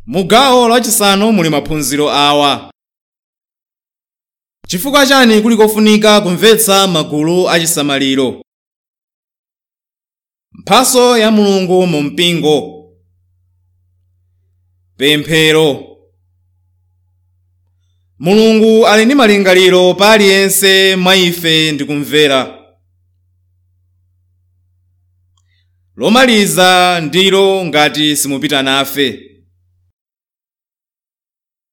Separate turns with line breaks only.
mu gawo lachisanu muli maphunziro awa chifukwa chani kuli kofunika kumvetsa magulu achisamaliro mphaso ya mulungu mu mpingo pemphero mulungu ali ndi malingaliro pa aliyense mwa ife ndi kumvera lomaliza ndilo ngati simupita nafe